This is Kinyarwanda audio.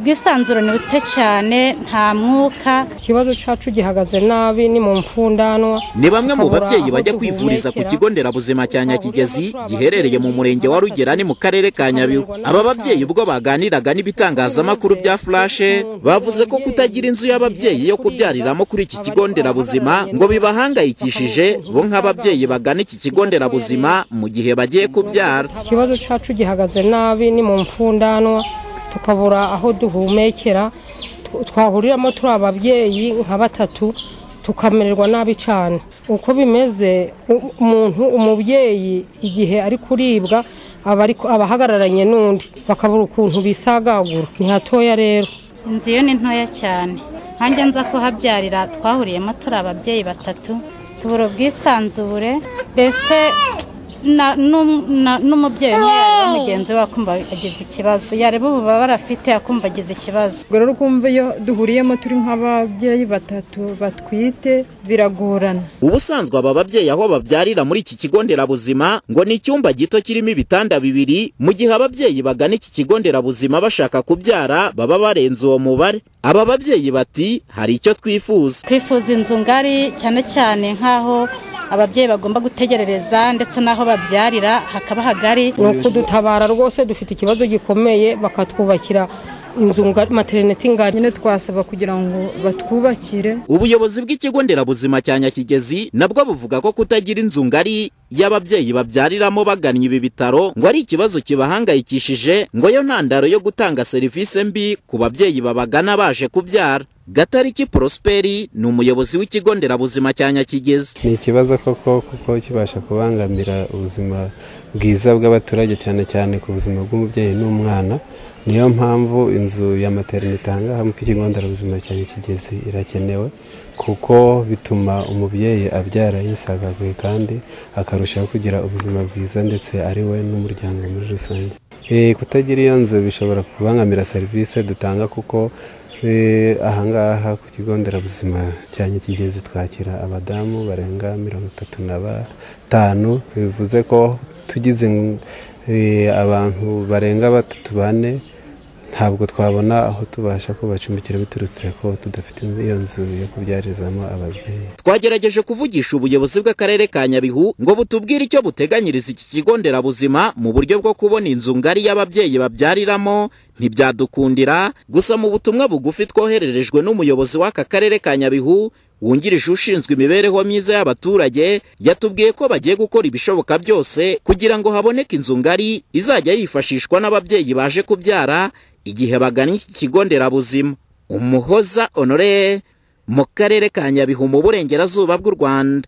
ubwisanzurane buto cyane nta mwuka ikibazo cyacu gihagaze nabi ni mu mfundanwa ni bamwe mu tukabura babyeyi aho bajya kwivuriza ku duhumekera. kigo nderabuzima cya nyakigezi giherereye mu murenge wa rugerani mu karere ka nyabihu aba babyeyi ubwo baganiraga n'ibitangazamakuru bya furashe bavuze ko kutagira inzu y'ababyeyi yo kubyariramo kuri iki kigo nderabuzima ngo bibahangayikishije bo nk'ababyeyi bagana iki kigo nderabuzima mu gihe bagiye kubyara ikibazo cyacu gihagaze nabi ni mu mfundanwa tukabura aho duhumekera Tu- twahuriramo turi ababyeyi nka batatu tukamererwa nabi cyane uko bimeze u- umuntu umubyeyi igihe ari kuribwa aba ari- aba ahagararanye n'undi bakabura ukuntu bisagagura ni hatoya rero inzu yo ni ntoya cyane nkanjye nza kuhabyarira twahuriyemo turi ababyeyi batatu tubura ubwisanzure mbese na- n'um- na- n'umubyeyi umwe yareba mugenzi we akumva agize ikibazo yareba ububabare afite akumva agize ikibazo ubwo rero ukumva iyo duhuriyemo turi nk'ababyeyi batatu batwite biragorana ubusanzwe aba babyeyi aho babyarira muri iki kigo nderabuzima ngo ni icyumba gito kirimo ibitanda bibiri mu gihe ababyeyi bagana iki kigo nderabuzima bashaka kubyara baba barenze uwo mubare aba babyeyi bati hari icyo twifuza twifuza inzu ngari cyane cyane nk'aho ababyeyi bagomba gutegerereza ndetse n'aho babyarira hakaba hagari ni ukudutabara rwose dufite ikibazo gikomeye bakatwubakira inzu ngari- materineti ngari nyine twasaba kugira ngo batwubakire ubuyobozi bw'ikigo nderabuzima cya nyakigezi nabwo buvuga ko kutagira inzu ngari y'ababyeyi babyariramo bagannye ibi bitaro ngo ari ikibazo kibahangayikishije ngo yo ntandaro yo gutanga serivisi mbi ku babyeyi babagana baje kubyara gatariki prosperi ni umuyobozi w'ikigo nderabuzima cya nyakigezi ni ikibazo koko kuko kibasha kubangamira ubuzima bwiza bw'abaturage cyane cyane ku buzima bw'umubyeyi n'umwana niyo mpamvu inzu ya materinite aha ngaha mu kigo nderabuzima cya Nyakigezi irakenewe kuko bituma umubyeyi abyara yisagaguye kandi akarushaho kugira ubuzima bwiza ndetse ari we n'umuryango muri rusange Eh, kutagira iyo nzu bishobora kubangamira serivisi dutanga kuko Eh, ahangaha ku kigo nderabuzima cya nyakigezi twakira abadamu barenga mirongo itatu na batanu bivuze ko tugize eh, abantu barenga batatu bane ntabwo twabona aho tubasha kubacumbikira biturutse ko tudafite inzu- iyo nzu yo kubyarizamo ababyeyi twagerageje kuvugisha ubuyobozi bw'akarere ka nyabihu ngo butubwire icyo buteganyiriza iki kigo nderabuzima mu buryo bwo kubona inzu ngari y'ababyeyi babyariramo ntibyadukundira gusa mu butumwa bugufi twohererejwe n'umuyobozi w'aka karere ka nyabihu wungirije ushinzwe imibereho myiza y'abaturage yatubwiye ko bagiye gukora ibishoboka byose kugira ngo haboneke inzu ngari izajya yifashishwa n'ababyeyi baje kubyara igihe bagannye iki kigo nderabuzima umuhoza honore mu karere ka nyabihu mu burengerazuba bw'u rwanda